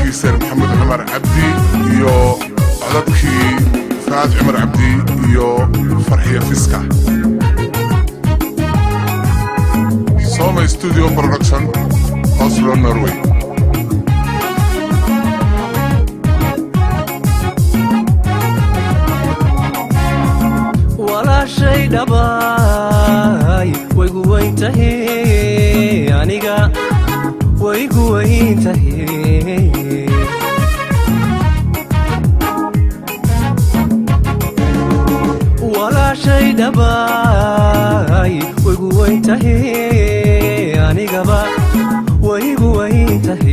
producer maxamed cumar cabdi iyo codadkii faad cumar cabdi iyo farxiya fiska soma studio production oslo norway walaashay dhabaay waygu weyntahe aniga waygu weyntahe walaashay dhabaay waygu weyntahe anigaba waygu weyntahe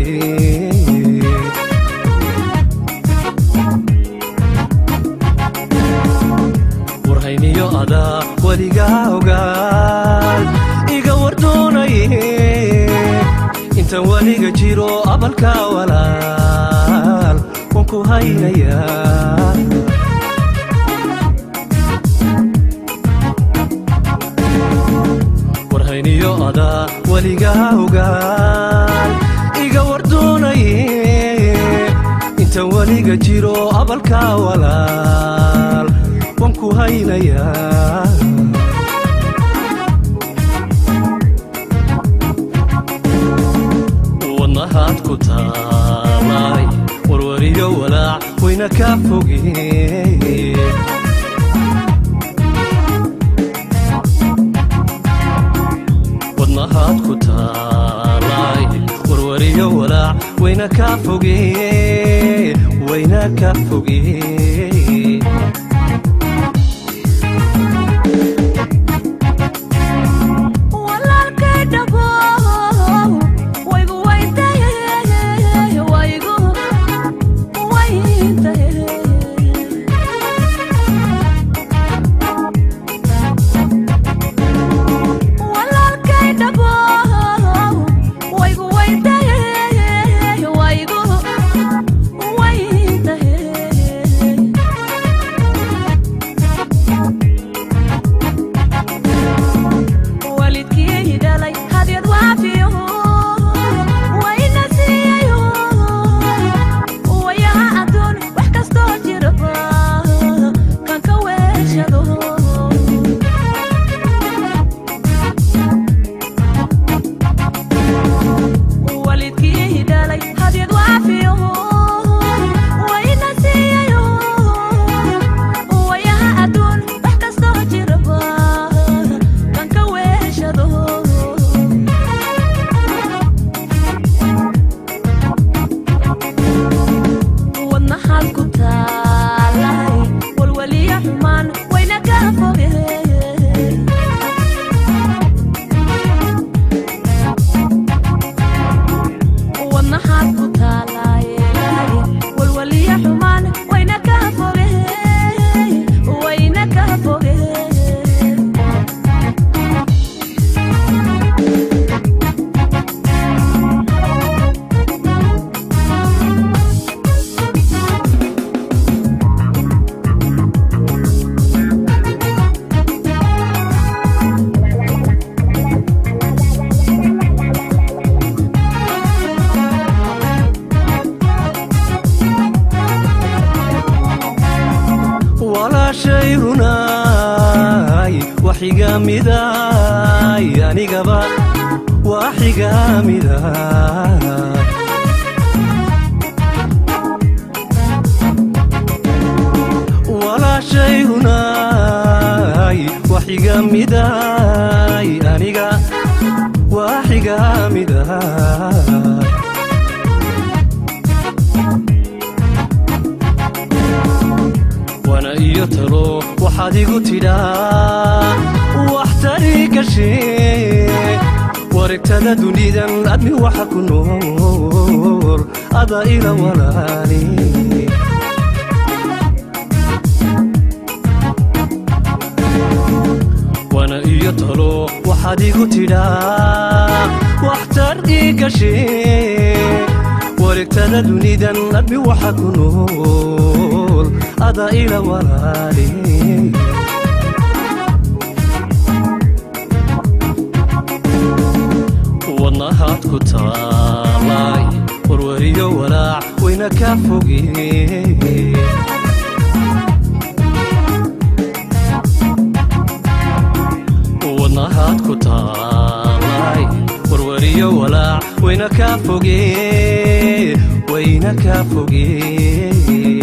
warhayniyo adaa weligaa ogaal iga wardoonaye intaan weliga jiro abalka walaal waan ku haynayaa warhayniyo adaa weligaa ogaal iga wardoonaye intaan weliga jiro abalka walaal waan ku haynayaa wadnahaad ku taalay warwariyo walaac wayna ka foge wadnahaad ku taalay warwariyo walaac wayna ka foge wayna ka foge walaalkay dhabow waygu weyntahe waygu weyntahe walaalkay dhabow waygu weyntahe waygu weyntahe waalidkii dhalay hadyad waafiyo wayna siiyayo wayaha adduun wax kastoo jiraba kan ka weeshado waalidkii dhalay hadyad waafiyo wayna siiyayo wayaha adduun wax kastoo jiraba kan ka weeshado wadnahaad ku taalay walwaliya xumaan wayna ka foge wadnahaad ku taalay walwaliya xumaan wayna ka foge wayna ka foge walaashay runaay waxigaamidaay anigaba waxigaamida walaashay runaay waxigaamidaay aniga waxigaamida wana iyo talo waxaad igu tidhaa waxtari gashe waregtada dunidan admi waxa ku nool ada ila walaali wana iyo talo waxaad igu tidhaa waxtar ii gashe waregtada dunidan admi waxa ku nool ada ila walaali wadnahaad ku taalay warwariyo walaac wayna ka fogee wadnahaad ku taalay warwariyo walaac wayna ka fogee wayna ka fogee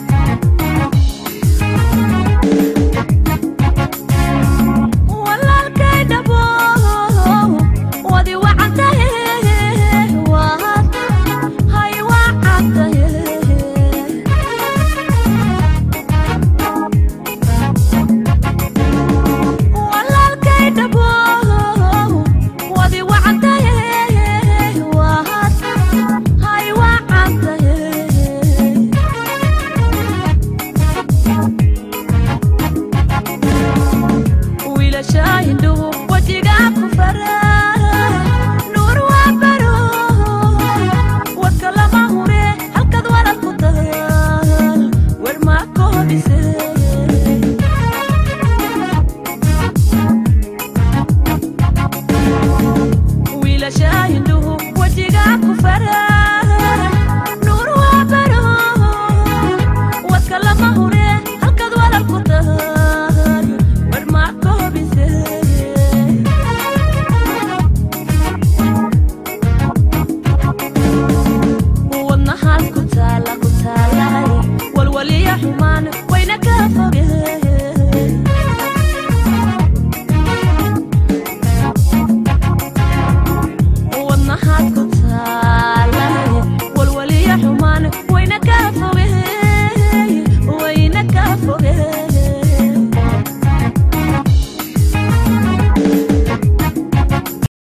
walaalkay dhabo wadi wacantahe waad hay wacantahe walaalkay dhabo wadi wacantahe waad hay wacantahe wiilasha indhuhu wajigaa ku fara nuur waa baro wadka lama hure halkaad walad ku tahay wer maa koobise